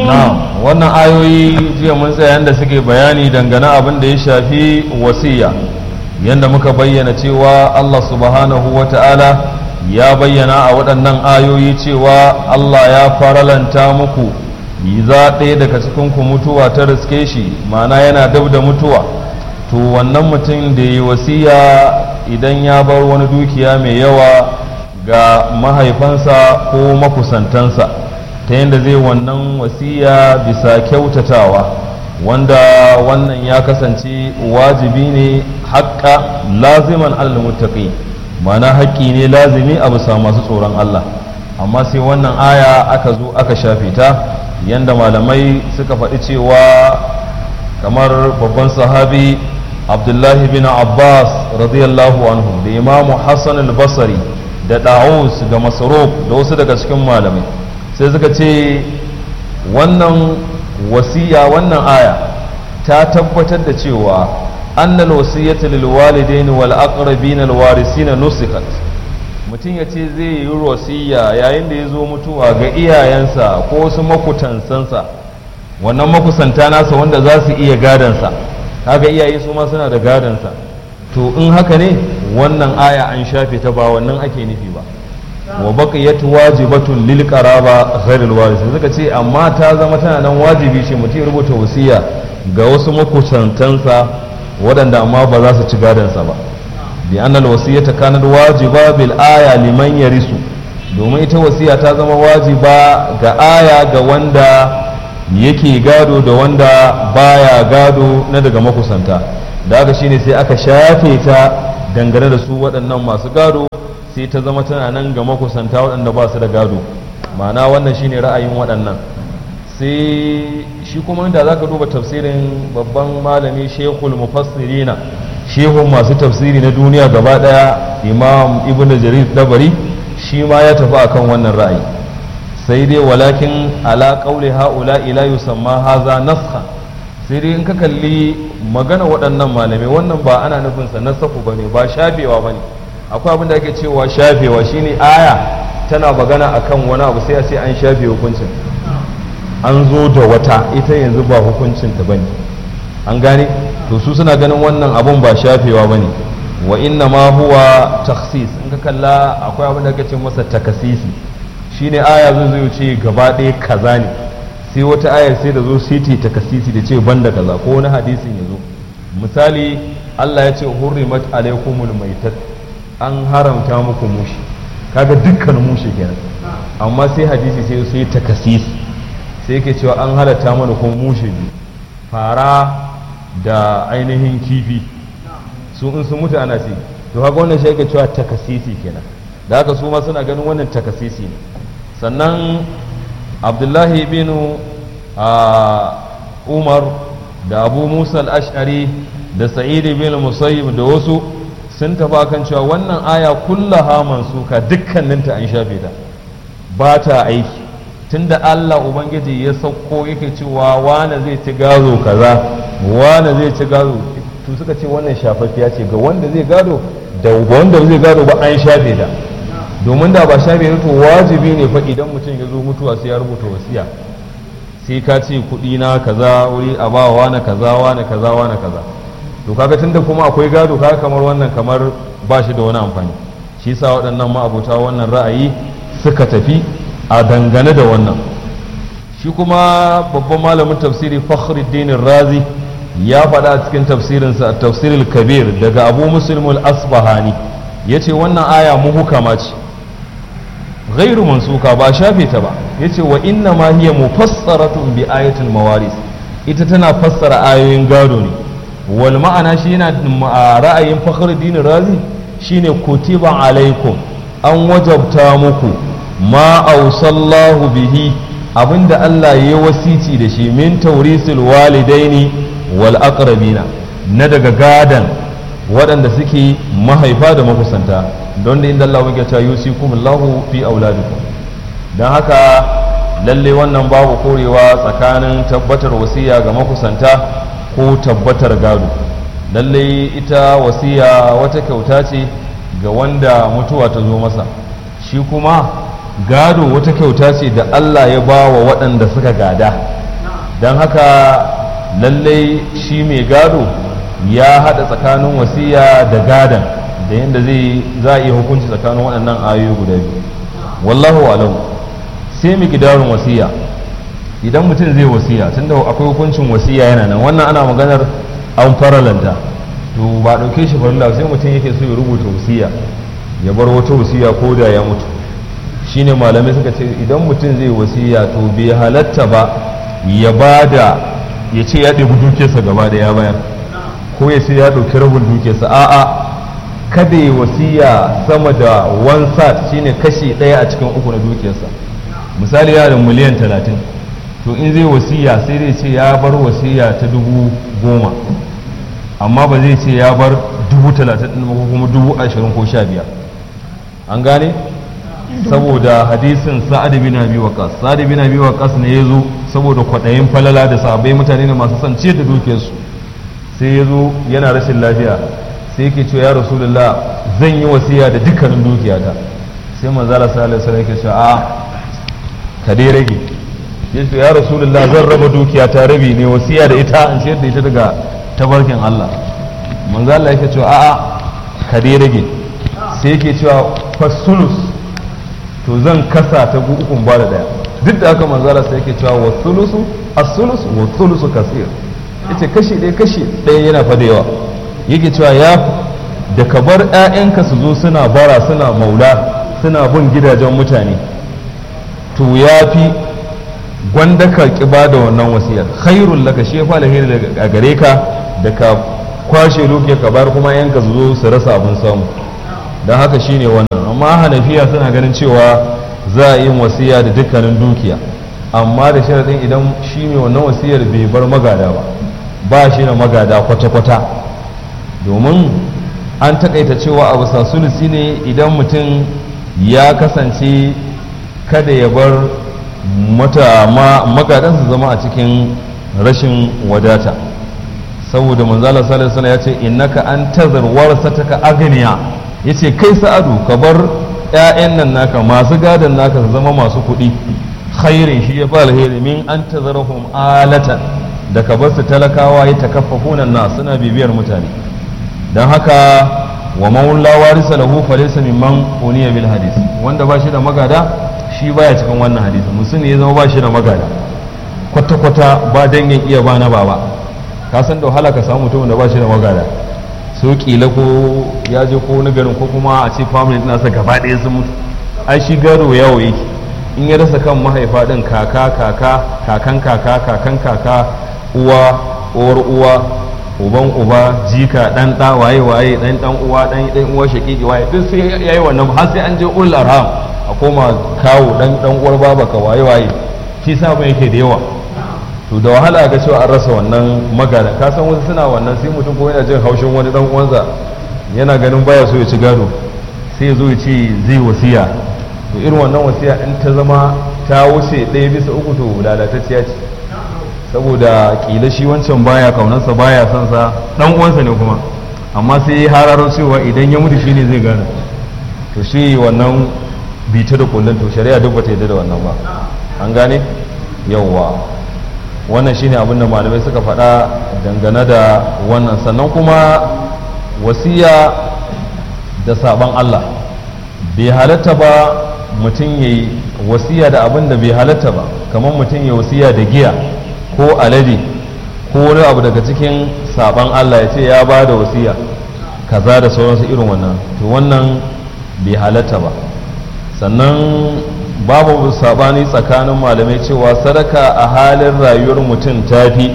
na'am wannan ayoyi jiya mun tsaya yanda suke bayani dangane abin da ya shafi wasiya yanda muka bayyana cewa Allah subhanahu wa ta'ala ya bayyana a waɗannan ayoyi cewa Allah ya faralanta muku yi za ɗaya daga cikinku mutuwa ta riske shi ma'ana yana dab da mutuwa to wannan mutum da yi wasiya idan ya bar wani dukiya mai yawa ga mahaifansa ko makusantansa ta yadda zai wannan wasiya bisa kyautatawa wanda wannan ya kasance wajibi ne haƙƙa laziman almuttaqi ma'ana haƙƙi ne lazimi a bisa masu tsoron Allah amma sai wannan aya aka zo aka shafe ta yanda malamai suka faɗi cewa kamar babban sahabi abdullahi bin abbas radiyallahu anhu da imamu hassan al-basri da da'us da masaruf da wasu daga cikin malamai sai suka ce wannan wasiya wannan aya ta tabbatar da cewa annal wasiyyata lil walidaini wal aqrabina al warisina nusikat mutum ya ce zai yi wasiya yayin da ya zo mutuwa ga iyayensa ko wasu makutansansa wannan makusanta nasa wanda za su iya gadansa kaga iyaye su ma suna da gadansa to in haka ne wannan aya an shafe ta ba wannan ake nufi ba wa baqiyat wajibatun lil qaraba ghayr al waris suka ce amma ta zama tana nan wajibi ce mutum ya rubuta wasiya ga wasu makusantansa waɗanda amma ba za su ci gadansa ba bi annal wasiyata kanat wajiba bil aya liman yarisu domin ita wasiya ta zama wajiba ga aya ga wanda yake gado da wanda baya gado na daga makusanta da haka shine sai aka shafe ta dangane da su waɗannan masu gado sai ta zama tana nan ga makusanta waɗanda ba su da gado ma'ana wannan shine ra'ayin waɗannan sai shi kuma inda za ka duba tafsirin babban malami shekul mufassirina shehun masu tafsiri na duniya gaba ɗaya imam ibn jarir dabari shi ma ya tafi akan wannan ra'ayi sai dai walakin ala qauli haula ila yusamma haza naskha sai dai in ka kalli magana waɗannan malamai wannan ba ana nufin sa nasaku bane ba shafewa bane akwai abin da ake cewa shafewa shine aya tana magana akan wani abu sai a ce an shafe hukuncin an zo da wata ita yanzu ba hukuncin ta bane an gane to su suna ganin wannan abun ba shafewa bane wa inna ma huwa takhsis in ka kalla akwai abin da ake ce masa takasisi shine aya zai zai ce gaba ɗaya kaza ne sai wata ayar sai da zo sai ta takasisi da ce banda kaza ko wani hadisin ya zo misali Allah ya ce hurrimat alaikumul maitat an haramta muku mushi kaga dukkan mushi kenan amma sai hadisi sai sai takasisi sai yake cewa an halatta mana kuma mushe biyu fara da ainihin kifi su in sun mutu ana ci to haka wannan shi yake cewa takasisi kenan da haka su ma suna ganin wannan takasisi ne sannan abdullahi bin umar da abu musa al-ash'ari da sa'id bin musayyib da wasu sun taba kan cewa wannan aya kullaha mansuka dukkaninta an shafe ta ba ta aiki tunda Allah ubangiji ya sauko yake cewa wane zai ci gado kaza wane zai ci gado to suka ce wannan shafaffiya ce ga wanda zai gado da wanda zai gado ba an shafe ta domin da ba shafe ta to wajibi ne fa idan mutum ya zo mutuwa sai ya rubuta wasiya sai ka ce kuɗi na kaza wuri a ba wane kaza wane kaza wane kaza to kaga tunda kuma akwai gado kaga kamar wannan kamar ba shi da wani amfani shi sa waɗannan ma'abuta wannan ra'ayi suka tafi a dangane da wannan shi kuma babban malamin tafsiri fakhruddin razi ya faɗa a cikin tafsirinsa a tafsirul kabir daga abu muslimul asbahani ya ce wannan aya muhukama ce ghairu mansuka ba shafe ta ba ya ce wa inna ma hiya mufassaratun bi ayatul mawaris ita tana fassara ayoyin gado ne wal ma'ana shi yana ra'ayin fakhruddin razi shine kutiba alaikum an wajabta muku ma ausallahu bihi abinda Allah ya wasici da shi min taurisul walidaini wal aqrabina na daga gadan waɗanda suke mahaifa da makusanta don da inda Allah yake cewa yusikum Allahu fi auladikum dan haka lalle wannan babu korewa tsakanin tabbatar wasiya ga makusanta ko tabbatar gado lalle ita wasiya wata kyauta ce ga wanda mutuwa ta zo masa shi kuma gado wata kyauta ce da Allah ya ba wa waɗanda suka gada don haka lallai shi mai gado ya haɗa tsakanin wasiya da gadan da yadda zai za a iya hukunci tsakanin waɗannan ayoyi guda biyu wallahu alam sai mu gidarin wasiya idan mutum zai wasiya tunda akwai hukuncin wasiya yana nan wannan ana maganar an faralanta to ba ɗauke shi farilla sai mutum yake so ya rubuta wasiya ya bar wata wasiya ko da ya mutu shine malamai suka ce idan mutum zai wasiya to bai halatta ba ya ba da ya ce ya ɗebi dukiyarsa gaba da ya bayar ko ya ce ya ɗauki rabin dukiyarsa a'a kada ya wasiya sama da one sat shine kashi ɗaya a cikin uku na dukiyarsa misali yana da miliyan talatin to in zai wasiya sai dai ce ya bar wasiya ta dubu goma amma ba zai ce ya bar dubu talatin ɗin ko kuma dubu ashirin ko sha biyar an gane saboda hadisin sa'ad bin abi waqas sa'ad bin abi waqas ne yazo saboda kwadayin falala da sahabbai mutane ne masu son ciyar da dukiyarsu sai yazo yana rashin lafiya sai yake cewa ya rasulullah zan yi wasiya da dukkanin dukiyata sai manzo Allah sallallahu alaihi wasallam yake cewa a ka dai rage yace ya rasulullah zan raba dukiyata rabi ne wasiya da ita in ciyar da ita daga tabarkin Allah manzo Allah yake cewa a a ka dai rage sai yake cewa fasulus to zan kasa ta ukun ba da daya duk da aka manzara sai yake cewa wa thulusu as-sulus wa thulusu kasir yace kashi ɗaya kashi ɗaya yana fa da yawa yake cewa ya da ka bar ƴaƴanka su zo suna bara suna maula suna bin gidajen mutane to ya fi gwanda ka kiba da wannan wasiyar khairul laka shi fa alheri a gare ka da ka kwashe dukiya ka bar kuma yanka su zo su rasa abin samu don haka shine wannan amma hanafiya suna ganin cewa za a yi wasiya da dukkanin dukiya amma da sharaɗin idan shi mai wannan wasiyar bai bar magada ba ba shi da magada kwata-kwata domin an takaita cewa abu sulusi ne idan mutum ya kasance kada ya bar mata magadansa zama a cikin rashin wadata saboda manzala sallallahu ya ce innaka an tazar warasataka agniya yace kai sa'adu ka bar ƴaƴan nan naka masu gadon naka su zama masu kuɗi khairin shi ya fa alheri min an tazarahum alatan da ka bar su talakawa ya takaffafuna na suna bibiyar mutane dan haka wa man la warisa lahu falaysa mimman uniya bil hadis wanda ba shi da magada shi baya cikin wannan hadisi musulmi ya zama ba shi da magada kwata kwata ba dangin iya ba na baba ka san da wahala ka samu mutum da ba shi da magada so kila ko ya je ko wani garin ko kuma a ce family ɗin sa gaba ɗaya sun mutu ai shi gado yawo yake in ya rasa kan mahaifa ɗin kaka kaka kakan kaka kakan kaka uwa uwar uwa uban uba jika dan ɗa waye waye dan dan uwa dan dan uwa shakiki waye duk sai yayi wannan har sai an je ul arham a koma kawo dan dan uwar babaka waye waye shi sabon yake da yawa to da wahala ga cewa an rasa wannan magana ka san wasu suna wannan sai mutum ko yana jin haushin wani dan uwansa yana ganin baya so ya ci gado sai ya zo ya ce zai wasiya to irin wannan wasiya in ta zama ta wuce ɗaya bisa uku to lalatacciya ce saboda kila shi wancan baya kaunarsa baya son sa dan uwansa ne kuma amma sai ya hararo cewa idan ya mutu shine zai gane to shi wannan bita da kullun to shari'a duk bata yarda da wannan ba an gane yawwa wannan shine abin da malamai suka faɗa dangane da wannan sannan kuma wasiya da saban Allah bai halatta ba mutum ya yi wasiya da abin da bai halatta ba kamar mutum ya wasiya da giya ko alade ko wani abu daga cikin saban Allah ya ce ya ba da wasiya kaza da sauransu irin wannan to wannan bai halatta ba sannan babu sabani tsakanin malamai cewa sadaka a halin rayuwar mutum tafi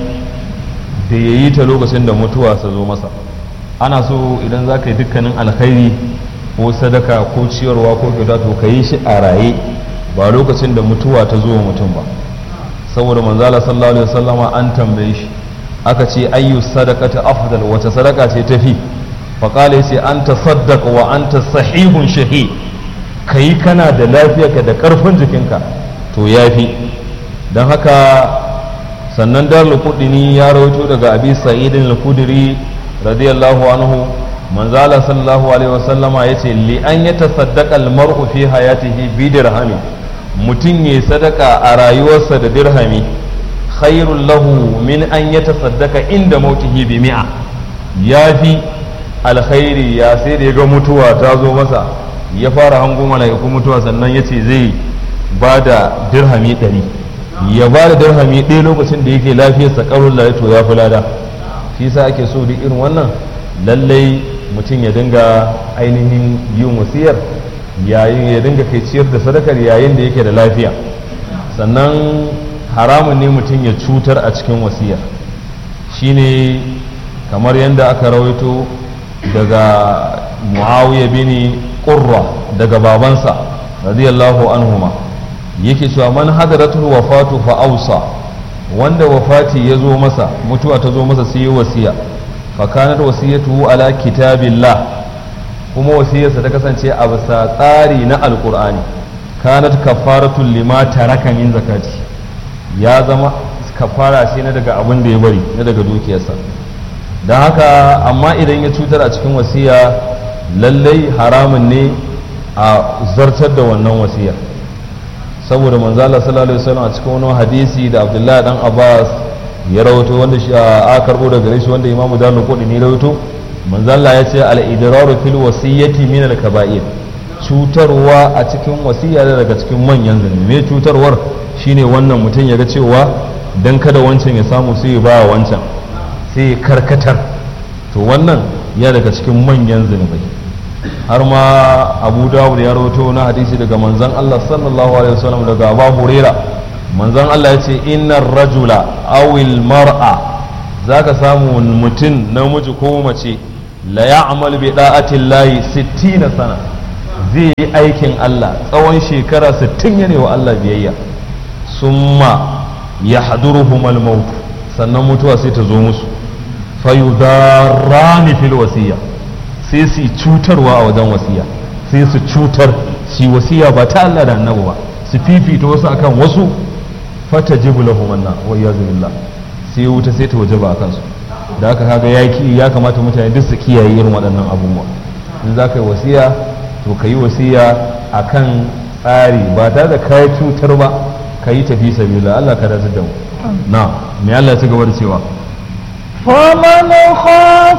da ya yi ta lokacin da mutuwa su zo masa ana so idan za ka yi dukkanin alkhairi ko sadaka ko ciyarwa ko kyauta to ka yi shi a raye ba lokacin da mutuwa ta zo mutum ba saboda manzala sallallahu alaihi wasallama an tambaye shi aka ce ayyu sadaqati afdal wata sadaka ce tafi faqala yace anta saddaqa wa anta sahihun shahid ka yi kana da lafiyarka da ƙarfin jikinka to ya fi don haka sannan dar lukudini ya rawaito daga abi sa'idin lukudiri radiyallahu anhu manzala sallallahu alaihi wasallama ya ce li an ya tasaddaqa almar'u fi hayatihi bi dirhami mutum ya sadaka a rayuwarsa da dirhami khairul lahu min an yatasaddaka inda mautihi bi mi'a yafi alkhairi ya sai da ya ga mutuwa ta zo masa ya fara hango mala'iku mutuwa sannan ya ce zai ba da dirhami ɗari ya ba da dirhami ɗaya lokacin da yake lafiyarsa ƙarun to ya fi lada shi sa ake so duk irin wannan lallai mutum ya dinga ainihin yin wasiyar yayin ya dinga kai ciyar da sadakar yayin da yake da lafiya sannan haramun ne mutum ya cutar a cikin wasiyar shine kamar yadda aka rawaito daga muawiya bin qurra daga babansa radiyallahu anhuma yake cewa man hadaratul wafatu fa ausa wanda wafati ya zo masa mutuwa ta zo masa sai ya wasiya fa kanat wasiyatuhu ala kitabillah kuma wasiyarsa ta kasance a bisa tsari na alqur'ani kanat kafaratul lima taraka min zakati ya zama kafara ce na daga abin da ya bari na daga dukiyarsa don haka amma idan ya cutar a cikin wasiya lallai haramun ne a zartar da wannan wasiyar saboda manzala sallallahu alaihi wasallam a cikin wani hadisi da abdullahi dan abbas ya rawato wanda shi a karbo daga gare shi wanda imamu dalu kudi ne rawato manzala ya ce al idraru fil wasiyyati min al kaba'ir cutarwa a cikin wasiya daga cikin manyan zunubi me cutarwar shine wannan mutum ya ga cewa dan kada wancan ya samu sai ya ba wancan sai ya karkatar to wannan ya daga cikin manyan zunubai har ma abu dawud ya rawato na hadisi daga manzon Allah sallallahu alaihi wasallam daga Abu Huraira manzon Allah ya ce innar rajula awil mar'a zaka samu mutum namiji ko mace la ya'mal bi da'ati llahi 60 sana zai yi aikin Allah tsawon shekara 60 yana wa Allah biyayya summa yahduruhum al-maut sannan mutuwa sai ta zo musu fayudarrani fil wasiya sai su cutarwa a wajen wasiya sai su cutar su wasiya ba ta Allah da annabi ba su fifita wasu akan wasu fata jibu lahum anna wa iyyazu billah sai wuta sai ta wajaba akan su da haka kaga yaki ya kamata mutane duk su kiyaye irin waɗannan abubuwa in za ka yi wasiya to ka yi wasiya akan tsari ba tare da kai cutar ba ka yi tafi sabila Allah ka dace da mu na me Allah ya ci gaba da cewa فمن خاف